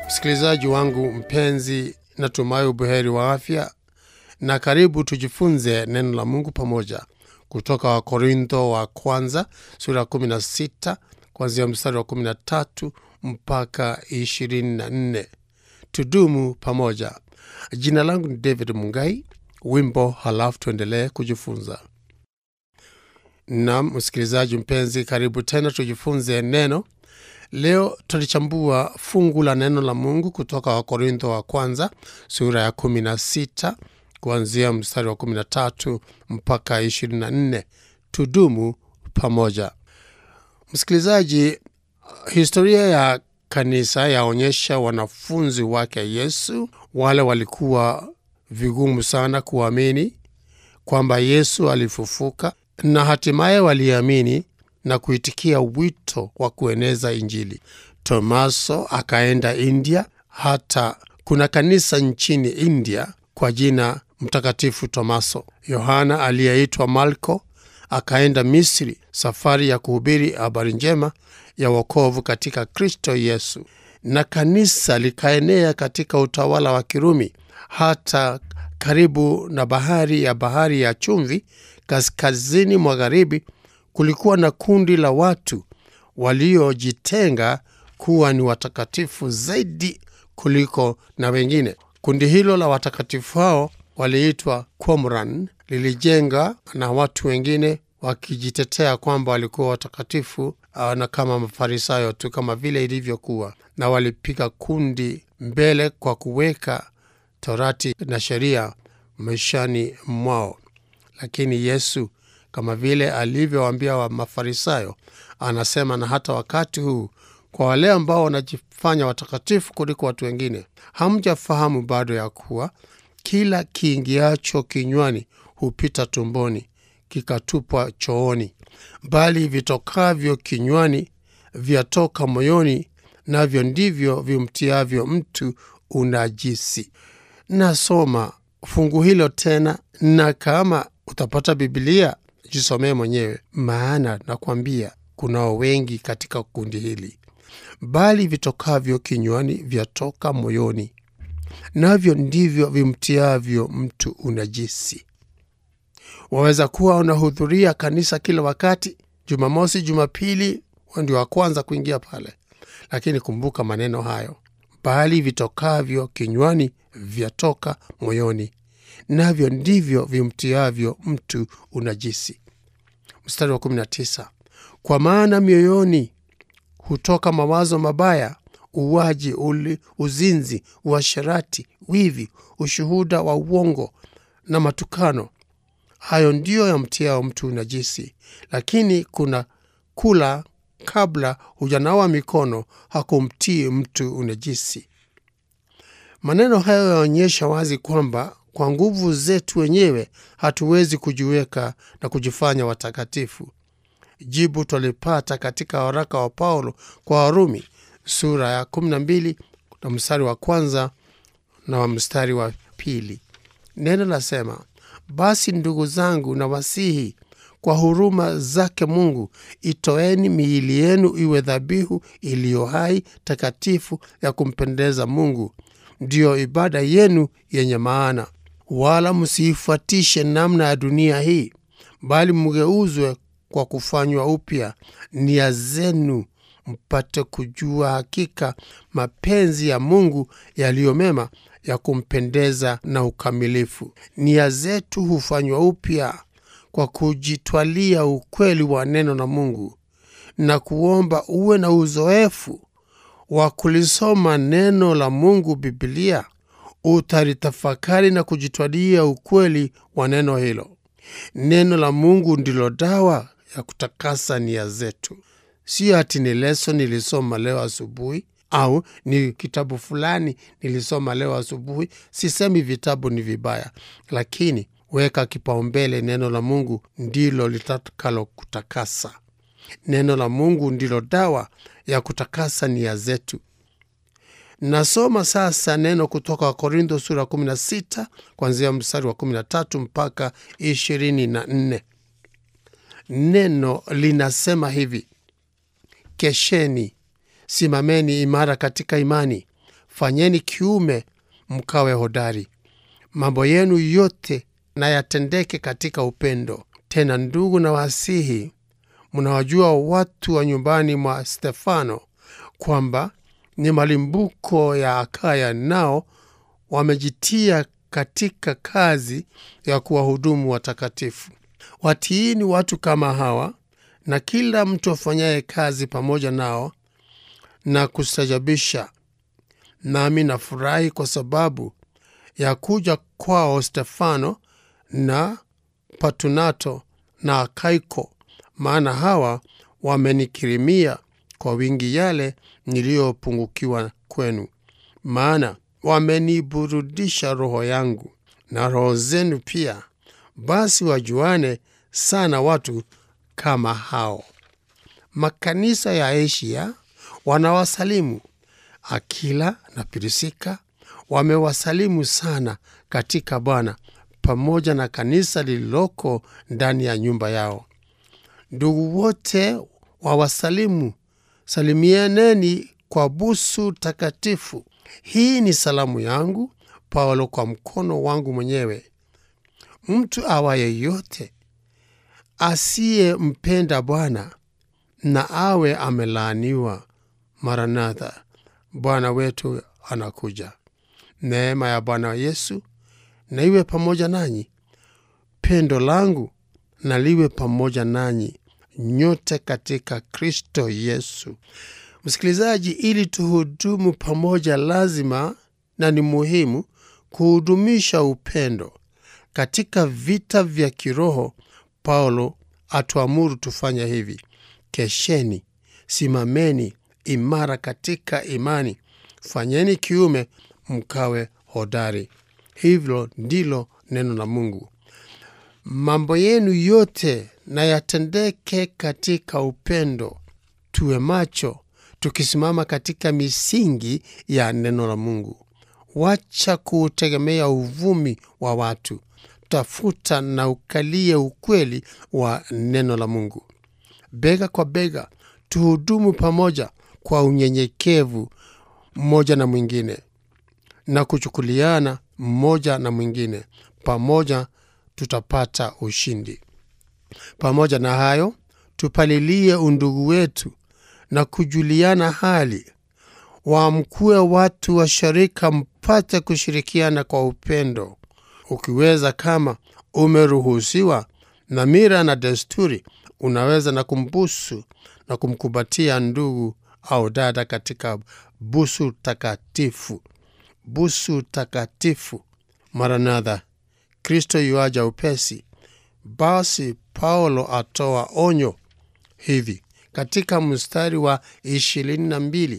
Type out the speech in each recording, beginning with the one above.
Msikilizaji wangu mpenzi, natumai ubuheri wa afya na karibu tujifunze neno la Mungu pamoja kutoka Wakorintho wa kwanza sura ya 16 kuanzia mstari wa 13 mpaka 24. Tudumu pamoja. Jina langu ni David Mungai. Wimbo halafu tuendelee kujifunza. Nam msikilizaji mpenzi, karibu tena tujifunze neno. Leo tulichambua fungu la neno la Mungu kutoka Wakorintho wa kwanza sura ya 16 kuanzia mstari wa 13 mpaka 24. Tudumu pamoja. Msikilizaji, historia ya kanisa yaonyesha wanafunzi wake Yesu wale walikuwa vigumu sana kuamini kwamba Yesu alifufuka, na hatimaye waliamini na kuitikia wito wa kueneza Injili. Tomaso akaenda India, hata kuna kanisa nchini India kwa jina Mtakatifu Tomaso. Yohana aliyeitwa Marko akaenda Misri, safari ya kuhubiri habari njema ya wokovu katika Kristo Yesu, na kanisa likaenea katika utawala wa Kirumi hata karibu na bahari ya bahari ya chumvi kaskazini magharibi kulikuwa na kundi la watu waliojitenga kuwa ni watakatifu zaidi kuliko na wengine. Kundi hilo la watakatifu hao waliitwa Qumran, lilijenga na watu wengine wakijitetea kwamba walikuwa watakatifu na kama Mafarisayo tu kama vile ilivyokuwa, na walipiga kundi mbele kwa kuweka torati na sheria maishani mwao. Lakini Yesu kama vile alivyowaambia wa Mafarisayo, anasema na hata wakati huu kwa wale ambao wanajifanya watakatifu kuliko watu wengine, hamjafahamu bado ya kuwa kila kiingiacho kinywani hupita tumboni kikatupwa chooni, bali vitokavyo kinywani vyatoka moyoni, navyo ndivyo vimtiavyo mtu unajisi. Nasoma fungu hilo tena, na kama utapata Bibilia jisomee mwenyewe, maana nakwambia kunao wengi katika kundi hili. Bali vitokavyo kinywani vyatoka moyoni, navyo ndivyo vimtiavyo mtu unajisi. Waweza kuwa unahudhuria kanisa kila wakati, Jumamosi, Jumapili ndio wa kwanza kuingia pale, lakini kumbuka maneno hayo, bali vitokavyo kinywani vyatoka moyoni, navyo ndivyo vimtiavyo mtu unajisi. Mstari wa 19, kwa maana mioyoni hutoka mawazo mabaya, uwaji, uli, uzinzi, uasherati, wivi, ushuhuda wa uongo na matukano. Hayo ndiyo yamtiao mtu unajisi. Lakini kuna kula kabla hujanawa mikono hakumtii mtu unajisi. Maneno hayo yaonyesha wazi kwamba kwa nguvu zetu wenyewe hatuwezi kujiweka na kujifanya watakatifu. Jibu twalipata katika waraka wa Paulo kwa Warumi sura ya 12 na mstari wa kwanza na wa mstari wa pili. Neno lasema, basi ndugu zangu, na wasihi kwa huruma zake Mungu, itoeni miili yenu iwe dhabihu iliyo hai, takatifu, ya kumpendeza Mungu, ndiyo ibada yenu yenye maana. Wala msiifuatishe namna ya dunia hii, bali mgeuzwe kwa kufanywa upya nia zenu, mpate kujua hakika mapenzi ya Mungu yaliyo mema, ya kumpendeza na ukamilifu. Nia zetu hufanywa upya kwa kujitwalia ukweli wa neno la Mungu na kuomba uwe na uzoefu wa kulisoma neno la Mungu, Biblia, utalitafakari na kujitwalia ukweli wa neno hilo. Neno la Mungu ndilo dawa ya kutakasa nia zetu. Sio ati ni leso nilisoma leo asubuhi au ni kitabu fulani nilisoma leo asubuhi. Sisemi vitabu ni vibaya, lakini weka kipaumbele neno la Mungu, ndilo litakalo kutakasa. Neno la Mungu ndilo dawa ya kutakasa nia zetu. Nasoma sasa neno kutoka Wakorintho sura 16 kuanzia mstari wa 13 mpaka 24. Neno linasema hivi: Kesheni, simameni imara katika imani, fanyeni kiume mkawe hodari. Mambo yenu yote na yatendeke katika upendo. Tena ndugu, na wasihi, mnawajua watu wa nyumbani mwa Stefano kwamba ni malimbuko ya Akaya, nao wamejitia katika kazi ya kuwahudumu watakatifu. Watiini watu kama hawa, na kila mtu afanyaye kazi pamoja nao na kustajabisha. Nami nafurahi kwa sababu ya kuja kwao Stefano na Patunato na Akaiko, maana hawa wamenikirimia kwa wingi yale niliyopungukiwa kwenu, maana wameniburudisha roho yangu na roho zenu pia. Basi wajuane sana watu kama hao. Makanisa ya Asia wanawasalimu. Akila na Pirisika wamewasalimu sana katika Bwana, pamoja na kanisa lililoko ndani ya nyumba yao. Ndugu wote wawasalimu. Salimianeni kwa busu takatifu. Hii ni salamu yangu Paulo kwa mkono wangu mwenyewe. Mtu awaye yote asiyempenda Bwana na awe amelaaniwa. Maranatha, Bwana wetu anakuja. Neema ya Bwana Yesu na iwe pamoja nanyi. Pendo langu na liwe pamoja nanyi nyote katika Kristo Yesu. Msikilizaji, ili tuhudumu pamoja, lazima na ni muhimu kuhudumisha upendo katika vita vya kiroho. Paulo atuamuru tufanya hivi: kesheni, simameni imara katika imani, fanyeni kiume, mkawe hodari. Hivyo ndilo neno la Mungu. Mambo yenu yote na yatendeke katika upendo. Tuwe macho, tukisimama katika misingi ya neno la Mungu. Wacha kuutegemea uvumi wa watu, tafuta na ukalie ukweli wa neno la Mungu. Bega kwa bega, tuhudumu pamoja kwa unyenyekevu mmoja na mwingine na kuchukuliana mmoja na mwingine. Pamoja tutapata ushindi. Pamoja na hayo, tupalilie undugu wetu na kujuliana hali. Waamkue watu wa sharika, mpate kushirikiana kwa upendo, ukiweza, kama umeruhusiwa na mira na desturi, unaweza na kumbusu na kumkumbatia ndugu au dada katika busu takatifu. Busu takatifu. Maranatha, Kristo yuaja upesi. Basi Paulo atoa onyo hivi katika mstari wa ishirini na mbili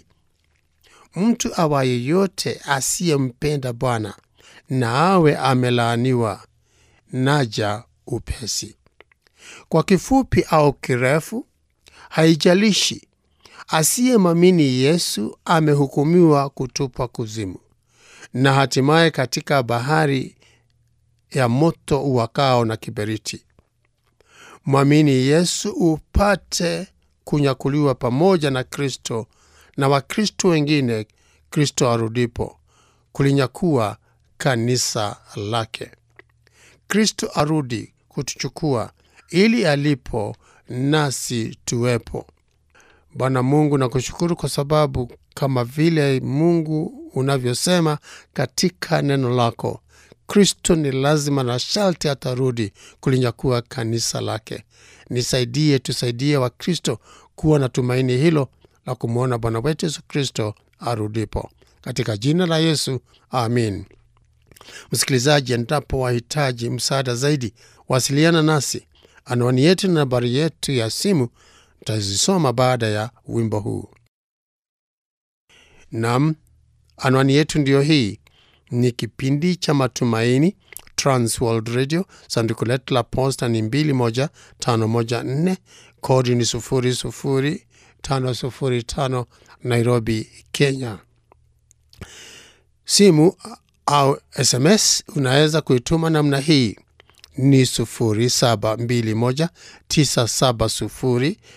mtu awaye yote asiyempenda Bwana na awe amelaaniwa. Naja upesi. Kwa kifupi au kirefu, haijalishi, asiyemwamini Yesu amehukumiwa kutupwa kuzimu na hatimaye katika bahari ya moto uwakao na kiberiti. Mwamini Yesu upate kunyakuliwa pamoja na Kristo na Wakristo wengine Kristo arudipo kulinyakua kanisa lake. Kristo arudi kutuchukua ili alipo nasi tuwepo. Bwana Mungu, nakushukuru kwa sababu kama vile Mungu unavyosema katika neno lako, Kristo ni lazima na sharti atarudi kulinyakua kanisa lake. Nisaidie, tusaidie Wakristo kuwa na tumaini hilo la kumwona Bwana wetu Yesu Kristo arudipo, katika jina la Yesu, amin. Msikilizaji, endapo wahitaji msaada zaidi, wasiliana nasi. Anwani yetu na nambari yetu ya simu tutazisoma baada ya wimbo huu. Nam, anwani yetu ndiyo hii. Ni kipindi cha Matumaini, Transworld Radio. Sanduku letu la posta ni 21514 kodi ni 00505 Nairobi, Kenya. Simu au SMS unaweza kuituma namna hii ni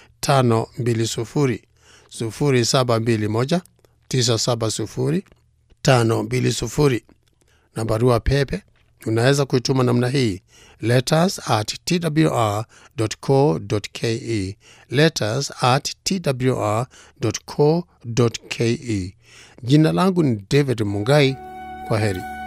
0721970520 0721970520 520 na barua pepe unaweza kuituma namna hii letters at twr.co.ke letters at twr.co.ke jina langu ni david mungai kwa heri